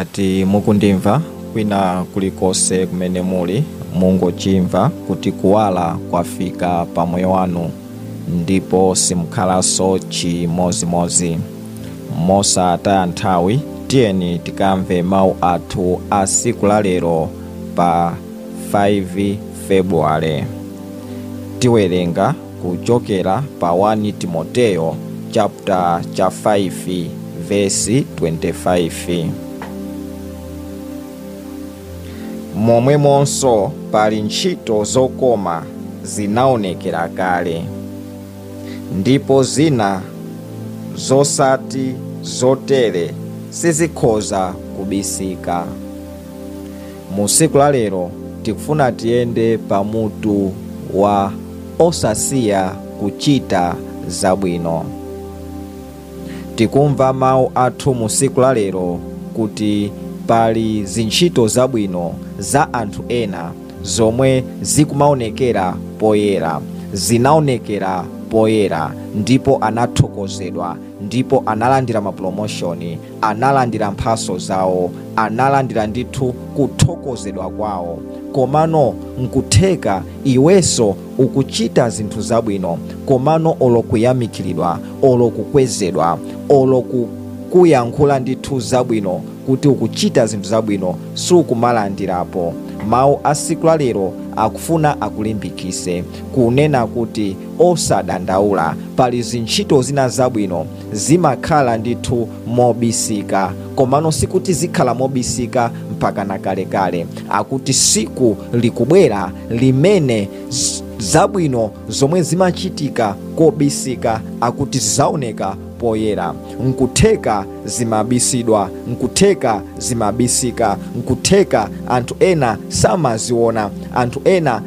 ngati mukundimva kwina kulikonse kumene muli mungochimva kuti kuwala kwafika pa moyo wanu ndipo simukhalanso chimozimozi mosataya nthawi tiyeni tikamve mawu athu a siku la lero pa 5 februwale tiwerenga kuchokera pa 1 timoteyo chapter cha 5 vesi 25 momwemonso pali ntchito zokoma zinaonekera kale ndipo zina zosati zotere sizikhoza kubisika mu siku la lero tikufuna tiyende pamutu wa osasiya kuchita zabwino tikumva mawu athu mu siku la lero kuti pali zintchito zabwino za anthu ena zomwe zikumaonekera poyera zinaonekera poyera ndipo anathokozedwa ndipo analandira mapromoshoni analandira mphaso zawo analandira ndithu kuthokozedwa kwawo komano nkutheka iwenso ukuchita zinthu zabwino komano olokuyamikiridwa olokukwezedwa olokuyankhula ndithu zabwino kuti ukuchita zinthu zabwino sukumalandirapo mawu a siku la lero akufuna akulimbikise kunena kuti osadandaula pali zintchito zina zabwino zimakhala ndithu mobisika komano sikuti zikhala mobisika mpaka na kalekale akuti siku likubwera limene zabwino zomwe zimachitika kobisika akuti zizaoneka poyera nkutheka zimabisidwa nkutheka zimabisika nkutheka anthu ena samaziona anthu ena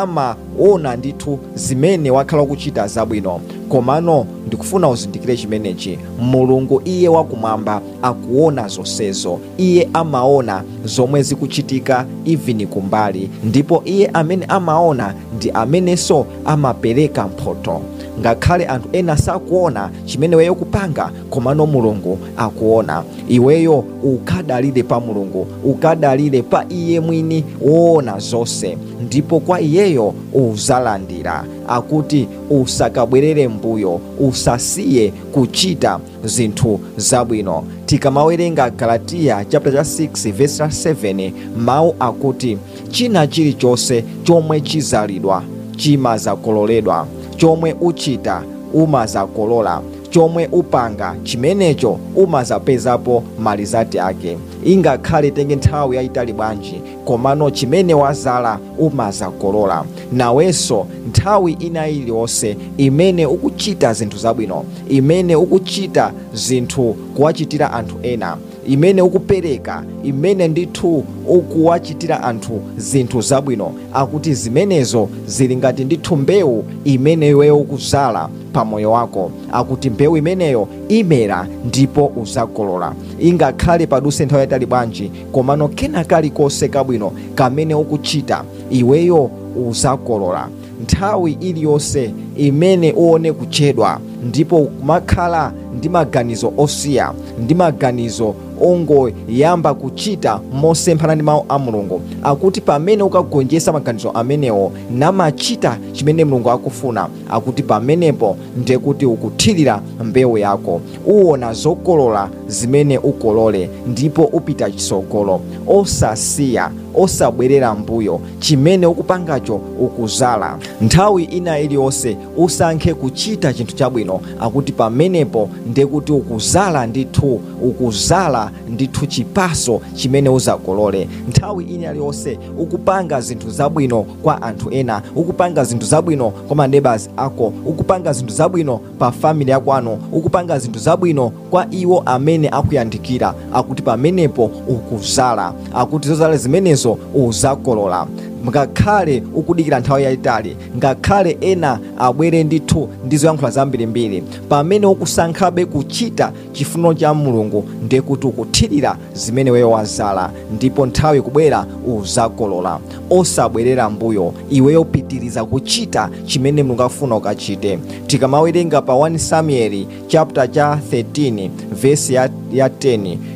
samaona ndithu zimene wakhala kuchita zabwino komano ndikufuna uzindikire chimenechi mulungu iye wakumwamba akuona zonsezo iye amaona zomwe zikuchitika even kumbali ndipo iye amene amaona ndi amenenso amapereka mphotho ngakhale anthu ena sakuona chimene weyo kupanga komano mulungu akuona iweyo ukadalire pa mulungu ukadalire pa iye mwini woona zonse ndipo kwa iyeyo uzalandira akuti usakabwerere mbuyo usasiye kuchita zinthu zabwino tikamawerenga galatiya chapter cha 6 verse 7 mawu akuti china chilichonse chomwe chizalidwa chimazakololedwa chomwe uchita umazakolola chomwe upanga chimenecho umazapezapo malizati ake ingakhale tenge nthawi yayitali bwanji komano chimene wazala umazakolola nawenso nthawi ina iliyonse imene ukuchita zinthu zabwino imene ukuchita zinthu kuwachitira anthu ena imene ukupereka imene ndithu ukuwachitira anthu zinthu zabwino akuti zimenezo zili ngati ndithu mbewu imene iweyo ukuzala pa moyo wako akuti mbewu imeneyo imera ndipo uzakolola ingakhale paduse nthawi yayitali bwanji komano kena kalikonse kabwino kamene ukuchita iweyo uzakolola nthawi iliyonse imene uone kuchedwa ndipo kumakhala ndi maganizo osiya ndi maganizo ongoyamba kuchita mosemphana ndi mawu a mulungu akuti pamene ukagonjetsa maganizo amenewo namachita chimene mulungu akufuna akuti pamenepo ndekuti ukuthirira mbewu yako uwona zokolola zimene ukolole ndipo upita chitsogolo osasiya osabwerera mbuyo chimene ukupangacho ukuzala nthawi ina iliyonse usankhe kuchita chinthu chabwino akuti pamenepo ndekuti ukuzala ndithu ukuzala ndithu chipaso chimene uzakolole nthawi ina iliyonse ukupanga zinthu zabwino kwa anthu ena ukupanga zinthu zabwino kwa maneighbors ako ukupanga zinthu zabwino pa family yakwanu ukupanga zinthu zabwino kwa iwo amene akuyandikira akuti pamenepo ukuzala akuti zozala zimenezo uzakolola ngakhale ukudikira nthawi yayitali ngakhale ena abwere ndithu ndi zoyankhula zambirimbiri pamene ukusankhabe kuchita chifuniro cha mulungu ndekuti ukuthirira zimene weyo wazala ndipo nthawi kubwera uzakolola osabwerera mbuyo iweyo pitiriza kuchita chimene mulungu afuna ukachite tikamawerenga pa 1 samueli chapter cha 13 vesi ya, ya 10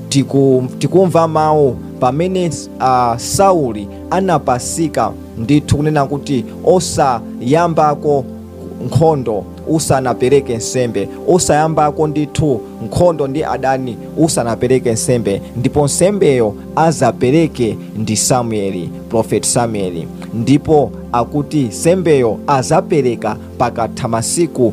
tiku, tikumva mawu pamene uh, sauli anapasika ndithu kunena kuti osayambako nkhondo usanapereke nsembe usayambako ndithu nkhondo ndi adani usanapereke nsembe ndipo nsembeyo azapereke ndi samueli profeti samueli ndipo akuti nsembeyo azapereka pakatha masiku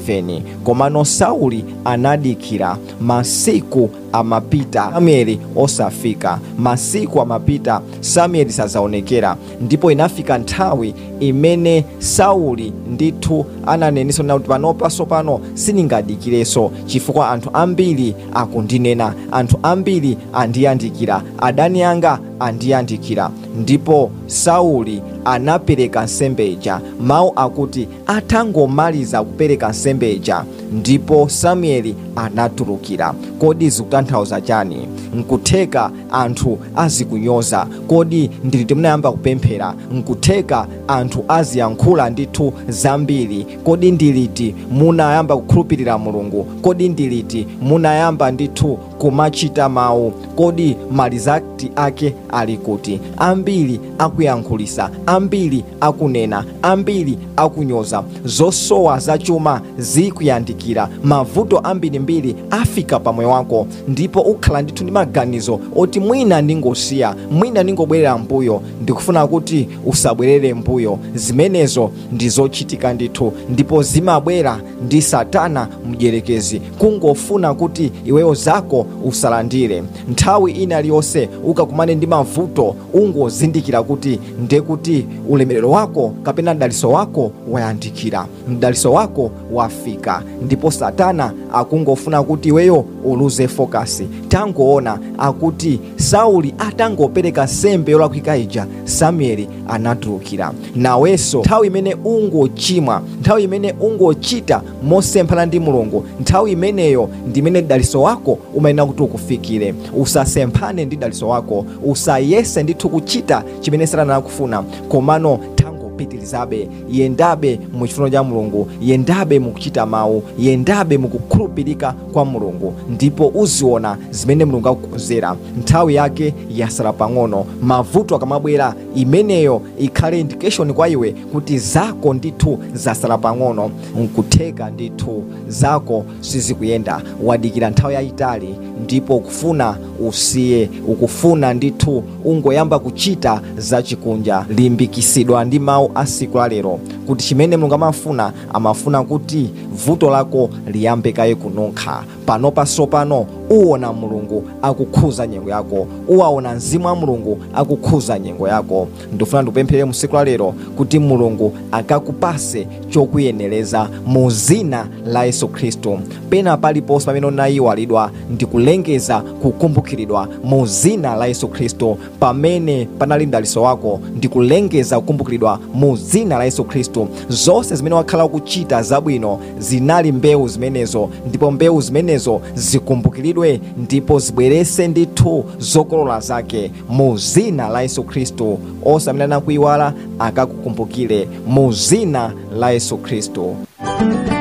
7 komano sauli anadikira masiku amapita samueli osafika masiku amapita samueli sazaonekera ndipo inafika nthawi imene sauli ndithu ananenesa kuti panopaso pano sindingadikireso chifukwa anthu ambiri akundinena anthu ambiri andiyandikira adani anga andiyandikira ndipo sauli anapereka nsembe ija mawu akuti atangomaliza kupereka nsembe ija ndipo samueli anatulukira kodi zikutanthauza chani nkutheka anthu azikunyoza kodi ndiliti munayamba kupemphera nkutheka anthu aziyankhula ndithu zambiri kodi ndiliti munayamba kukhulupirira mulungu kodi ndiliti munayamba ndithu kumachita mawu kodi malizakti ake ali kuti ambiri akuyankhulisa ambiri akunena ambiri akunyoza zosowa zachuma zikuyandikira mavuto ambirimbiri afika pamoyo wako ndipo ukhala ndithu ndi maganizo oti mwina ndingosiya mwina ndingobwerera mbuyo ndikufuna kuti usabwerere mbuyo zimenezo ndi zochitika ndithu ndipo zimabwera ndi satana mdierekezi kungofuna kuti iweyo zako usalandire nthawi ina iliyonse ukakumane ndi mavuto ungozindikira kuti ndekuti ulemerero wako kapena mdaliso wako wayandikira mdaliso wako wafika ndipo satana akungofuna kuti iweyo uluze fokasi tangoona akuti sauli atangopereka nsembe yolakwika ija samueli anatulukira nawenso nthawi imene ungochimwa nthawi imene ungochita mosemphana ndi mulungu nthawi imeneyo ndimene daliso wako umayenera kuti ukufikire usasemphane ndi daliso wako usayese ndithu kuchita chimene satana akufuna komano pitirizabe yendabe mu chifuno cha mulungu yendabe mukuchita mawu yendabe mukukhulupirika kwa mulungu ndipo uziona zimene mulungu akukonzera nthawi yake yasala pang'ono mavuto akamabwera imeneyo ikhale indication kwa iwe kuti zako ndithu zasala pang'ono nkutheka ndithu zako sizikuyenda wadikira nthawi yayitali ndipo ukufuna usiye ukufuna ndithu ungoyamba kuchita zachikunja limbikisidwa ndi mawu a siku la lero kuti chimene mulungu amafuna amafuna kuti vuto lako liyambe kaye kununkha pano pasopano uwona mulungu akukhuza nyengo yako uwaona mzimu wa mulungu akukhuza nyengo yako ndifuna ndikupemphere mu siku la lero kuti mulungu akakupase chokuyenereza mu zina la yesu khristu pena paliponse pamene unayiwalidwa ndikulengeza kukumbukiridwa mu zina la yesu khristu pamene panali mdaliso wako ndikulengeza kukumbukiridwa mu zina la yesu khristu zonse zimene wakhala ukuchita zabwino zinali mbewu zimenezo ndipo mbewu zimenezo zikumbukiridwe ndipo zibwerese ndithu zokolola zake mu zina la yesu khristu onse amene anakuyiwala akakukumbukire mu zina la yesu khristu